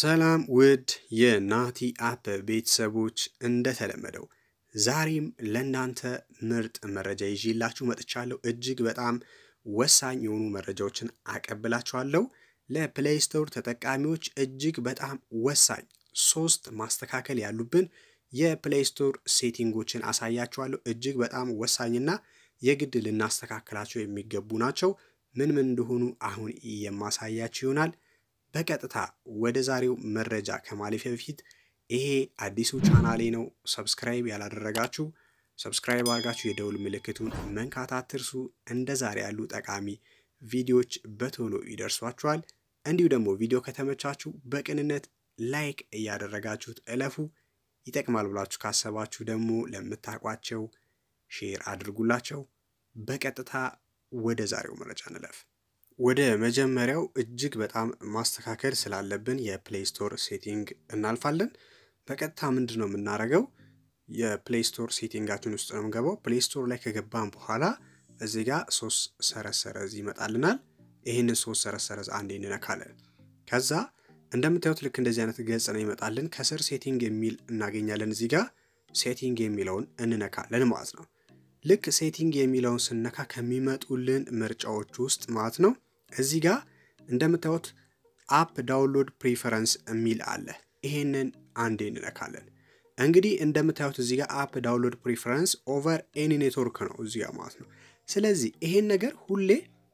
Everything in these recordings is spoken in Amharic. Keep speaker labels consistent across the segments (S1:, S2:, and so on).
S1: ሰላም ውድ የናቲ አፕ ቤተሰቦች፣ እንደተለመደው ዛሬም ለእናንተ ምርጥ መረጃ ይዤላችሁ መጥቻለሁ። እጅግ በጣም ወሳኝ የሆኑ መረጃዎችን አቀብላችኋለሁ። ለፕሌይ ስቶር ተጠቃሚዎች እጅግ በጣም ወሳኝ ሶስት ማስተካከል ያሉብን የፕሌይ ስቶር ሴቲንጎችን አሳያችኋለሁ። እጅግ በጣም ወሳኝና የግድ ልናስተካከላቸው የሚገቡ ናቸው። ምን ምን እንደሆኑ አሁን የማሳያችሁ ይሆናል። በቀጥታ ወደ ዛሬው መረጃ ከማለፌ በፊት ይሄ አዲሱ ቻናሌ ነው። ሰብስክራይብ ያላደረጋችሁ ሰብስክራይብ አድርጋችሁ የደውል ምልክቱን መንካት አትርሱ። እንደ ዛሬ ያሉ ጠቃሚ ቪዲዮዎች በቶሎ ይደርሷችኋል። እንዲሁ ደግሞ ቪዲዮ ከተመቻችሁ በቅንነት ላይክ እያደረጋችሁት እለፉ። ይጠቅማል ብላችሁ ካሰባችሁ ደግሞ ለምታውቋቸው ሼር አድርጉላቸው። በቀጥታ ወደ ዛሬው መረጃ እንለፍ። ወደ መጀመሪያው እጅግ በጣም ማስተካከል ስላለብን የፕሌይ ስቶር ሴቲንግ እናልፋለን። በቀጥታ ምንድን ነው የምናደርገው? የፕሌይ ስቶር ሴቲንጋችን ውስጥ ነው የምንገባው። ፕሌይ ስቶር ላይ ከገባን በኋላ እዚህ ጋር ሶስት ሰረዝ ሰረዝ ይመጣልናል። ይህንን ሶስት ሰረዝ ሰረዝ አንዴ እንነካለን። ከዛ እንደምታዩት ልክ እንደዚህ አይነት ገጽ ነው ይመጣልን። ከስር ሴቲንግ የሚል እናገኛለን። እዚህ ጋር ሴቲንግ የሚለውን እንነካለን ማለት ነው። ልክ ሴቲንግ የሚለውን ስነካ ከሚመጡልን ምርጫዎች ውስጥ ማለት ነው እዚህ ጋር እንደምታዩት አፕ ዳውንሎድ ፕሪፈረንስ የሚል አለ። ይሄንን አንዴ እንነካለን። እንግዲህ እንደምታዩት እዚህ ጋር አፕ ዳውንሎድ ፕሪፈረንስ ኦቨር ኤኒ ኔትወርክ ነው እዚህ ጋር ማለት ነው። ስለዚህ ይሄን ነገር ሁሌ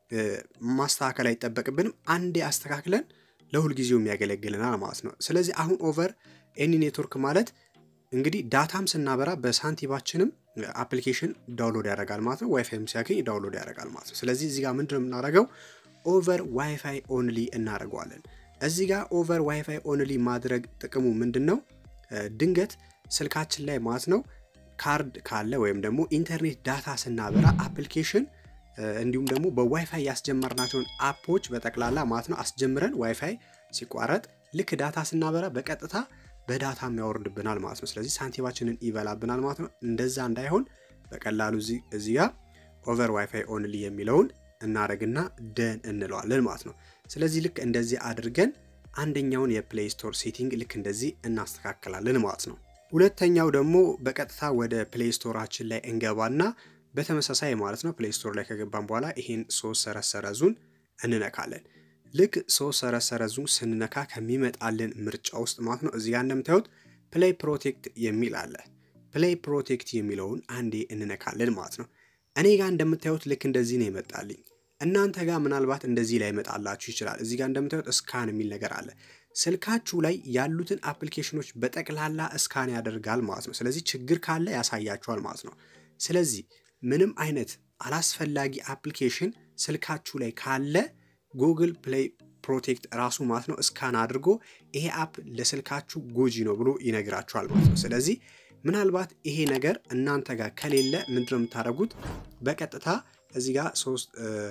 S1: ማስተካከል አይጠበቅብንም። አንዴ አስተካክለን ለሁል ጊዜው የሚያገለግልናል ማለት ነው። ስለዚህ አሁን ኦቨር ኤኒ ኔትወርክ ማለት እንግዲህ ዳታም ስናበራ በሳንቲባችንም አፕሊኬሽን ዳውንሎድ ያደርጋል ማለት ነው። ዋይፋይም ሲያገኝ ዳውንሎድ ያደርጋል ማለት ነው። ስለዚህ እዚህ ጋር ምንድን ነው የምናደርገው? ኦቨር ዋይፋይ ኦንሊ እናደርገዋለን። እዚህ ጋር ኦቨር ዋይፋይ ኦንሊ ማድረግ ጥቅሙ ምንድን ነው? ድንገት ስልካችን ላይ ማለት ነው ካርድ ካለ ወይም ደግሞ ኢንተርኔት ዳታ ስናበራ አፕሊኬሽን እንዲሁም ደግሞ በዋይፋይ ያስጀመርናቸውን አፖች በጠቅላላ ማለት ነው አስጀምረን ዋይፋይ ሲቋረጥ ልክ ዳታ ስናበራ በቀጥታ በዳታም ያወርድብናል ማለት ነው። ስለዚህ ሳንቲማችንን ይበላብናል ማለት ነው። እንደዛ እንዳይሆን በቀላሉ እዚህ ጋር ኦቨር ዋይፋይ ኦንሊ የሚለውን እናደርግና ደን እንለዋለን ማለት ነው። ስለዚህ ልክ እንደዚህ አድርገን አንደኛውን የፕሌይ ስቶር ሴቲንግ ልክ እንደዚህ እናስተካክላለን ማለት ነው። ሁለተኛው ደግሞ በቀጥታ ወደ ፕሌይ ስቶራችን ላይ እንገባና በተመሳሳይ ማለት ነው ፕሌይ ስቶር ላይ ከገባን በኋላ ይሄን ሶስት ሰረዝ ሰረዙን እንነካለን። ልክ ሶስት ሰረዝ ሰረዙን ስንነካ ከሚመጣልን ምርጫ ውስጥ ማለት ነው እዚህ ጋር እንደምታዩት ፕሌይ ፕሮቴክት የሚል አለ። ፕሌይ ፕሮቴክት የሚለውን አንዴ እንነካለን ማለት ነው። እኔ ጋር እንደምታዩት ልክ እንደዚህ ነው ይመጣልኝ። እናንተ ጋር ምናልባት እንደዚህ ላይ ይመጣላችሁ ይችላል። እዚህ ጋር እንደምታዩት እስካን የሚል ነገር አለ። ስልካችሁ ላይ ያሉትን አፕሊኬሽኖች በጠቅላላ እስካን ያደርጋል ማለት ነው። ስለዚህ ችግር ካለ ያሳያችኋል ማለት ነው። ስለዚህ ምንም አይነት አላስፈላጊ አፕሊኬሽን ስልካችሁ ላይ ካለ ጉግል ፕሌይ ፕሮቴክት ራሱ ማለት ነው እስካን አድርጎ ይሄ አፕ ለስልካችሁ ጎጂ ነው ብሎ ይነግራችኋል ማለት ነው። ስለዚህ ምናልባት ይሄ ነገር እናንተ ጋር ከሌለ ምንድነው የምታደርጉት? በቀጥታ እዚህ ጋር ሶስት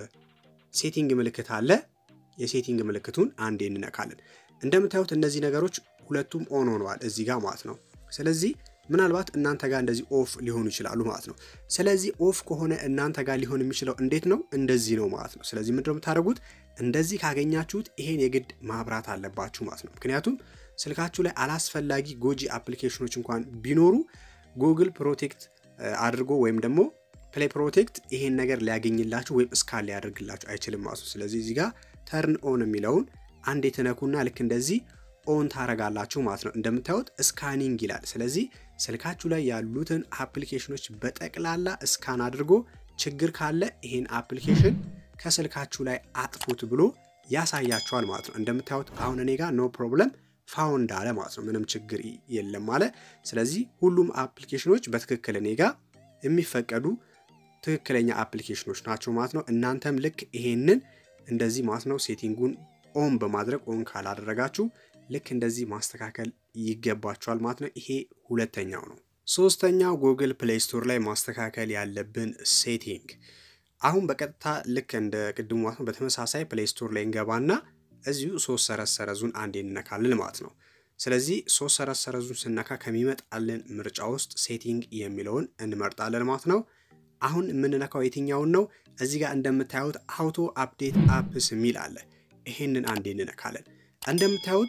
S1: ሴቲንግ ምልክት አለ። የሴቲንግ ምልክቱን አንዴ እንነካለን። እንደምታዩት እነዚህ ነገሮች ሁለቱም ኦን ሆነዋል እዚህ ጋር ማለት ነው። ስለዚህ ምናልባት እናንተ ጋር እንደዚህ ኦፍ ሊሆኑ ይችላሉ ማለት ነው። ስለዚህ ኦፍ ከሆነ እናንተ ጋር ሊሆን የሚችለው እንዴት ነው? እንደዚህ ነው ማለት ነው። ስለዚህ ምንድነው የምታደርጉት? እንደዚህ ካገኛችሁት ይሄን የግድ ማብራት አለባችሁ ማለት ነው። ምክንያቱም ስልካችሁ ላይ አላስፈላጊ ጎጂ አፕሊኬሽኖች እንኳን ቢኖሩ ጉግል ፕሮቴክት አድርጎ ወይም ደግሞ ፕሌይ ፕሮቴክት ይሄን ነገር ሊያገኝላችሁ ወይም እስካን ሊያደርግላችሁ አይችልም ማለት ነው። ስለዚህ እዚህ ጋር ተርን ኦን የሚለውን አንድ የተነኩና ልክ እንደዚህ ኦን ታረጋላችሁ ማለት ነው። እንደምታዩት ስካኒንግ ይላል። ስለዚህ ስልካችሁ ላይ ያሉትን አፕሊኬሽኖች በጠቅላላ እስካን አድርጎ ችግር ካለ ይሄን አፕሊኬሽን ከስልካችሁ ላይ አጥፉት ብሎ ያሳያችኋል ማለት ነው። እንደምታዩት አሁን እኔ ጋር ኖ ፕሮብለም ፋውንድ አለ ማለት ነው። ምንም ችግር የለም አለ። ስለዚህ ሁሉም አፕሊኬሽኖች በትክክል እኔ ጋር የሚፈቀዱ ትክክለኛ አፕሊኬሽኖች ናቸው ማለት ነው። እናንተም ልክ ይሄንን እንደዚህ ማለት ነው ሴቲንጉን ኦን በማድረግ ኦን ካላደረጋችሁ ልክ እንደዚህ ማስተካከል ይገባችኋል ማለት ነው። ይሄ ሁለተኛው ነው። ሶስተኛው ጉግል ፕሌይ ስቶር ላይ ማስተካከል ያለብን ሴቲንግ አሁን በቀጥታ ልክ እንደ ቅድሙ ማለት ነው በተመሳሳይ ፕሌይ ስቶር ላይ እንገባና እዚሁ ሶስት ሰረዝ ሰረዙን አንዴ እንነካለን ማለት ነው። ስለዚህ ሶስት ሰረዝ ሰረዙን ስነካ ከሚመጣልን ምርጫ ውስጥ ሴቲንግ የሚለውን እንመርጣለን ማለት ነው። አሁን የምንነካው የትኛውን ነው? እዚህ ጋር እንደምታዩት አውቶ አፕዴት አፕስ የሚል አለ። ይሄንን አንዴ እንነካለን። እንደምታዩት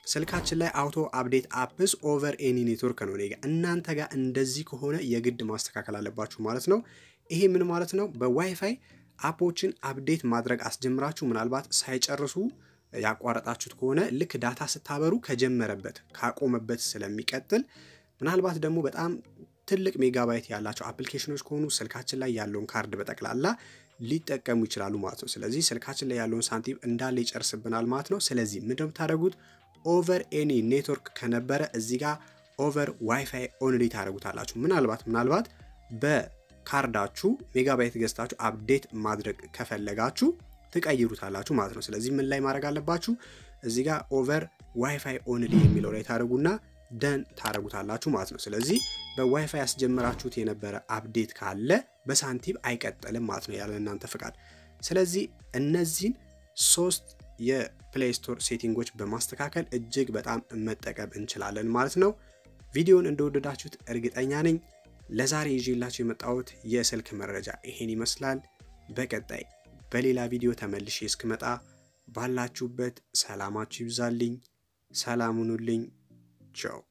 S1: ስልካችን ላይ አውቶ አፕዴት አፕስ ኦቨር ኤኒ ኔትወርክ ነው። ኔጋ እናንተ ጋር እንደዚህ ከሆነ የግድ ማስተካከል አለባችሁ ማለት ነው። ይሄ ምን ማለት ነው? በዋይፋይ አፖችን አፕዴት ማድረግ አስጀምራችሁ ምናልባት ሳይጨርሱ ያቋረጣችሁት ከሆነ ልክ ዳታ ስታበሩ ከጀመረበት ካቆመበት ስለሚቀጥል ምናልባት ደግሞ በጣም ትልቅ ሜጋባይት ያላቸው አፕሊኬሽኖች ከሆኑ ስልካችን ላይ ያለውን ካርድ በጠቅላላ ሊጠቀሙ ይችላሉ ማለት ነው። ስለዚህ ስልካችን ላይ ያለውን ሳንቲም እንዳለ ይጨርስብናል ማለት ነው። ስለዚህ ምንድን ነው የምታደርጉት? ኦቨር ኤኒ ኔትወርክ ከነበረ እዚህ ጋር ኦቨር ዋይፋይ ኦንሊ ታደርጉታላችሁ። ምናልባት ምናልባት በካርዳችሁ ሜጋባይት ገዝታችሁ አፕዴት ማድረግ ከፈለጋችሁ ትቀይሩታላችሁ ማለት ነው። ስለዚህ ምን ላይ ማድረግ አለባችሁ? እዚህ ጋር ኦቨር ዋይፋይ ኦንሊ የሚለው ላይ ታደርጉና ደን ታደርጉታላችሁ ማለት ነው። ስለዚህ በዋይፋይ ያስጀምራችሁት የነበረ አፕዴት ካለ በሳንቲም አይቀጥልም ማለት ነው ያለ እናንተ ፍቃድ። ስለዚህ እነዚህን ሶስት የፕሌይ ስቶር ሴቲንጎች በማስተካከል እጅግ በጣም መጠቀም እንችላለን ማለት ነው። ቪዲዮን እንደወደዳችሁት እርግጠኛ ነኝ። ለዛሬ ይዤላችሁ የመጣሁት የስልክ መረጃ ይሄን ይመስላል። በቀጣይ በሌላ ቪዲዮ ተመልሼ እስክመጣ ባላችሁበት ሰላማችሁ ይብዛልኝ። ሰላም ሁኑልኝ። ቻው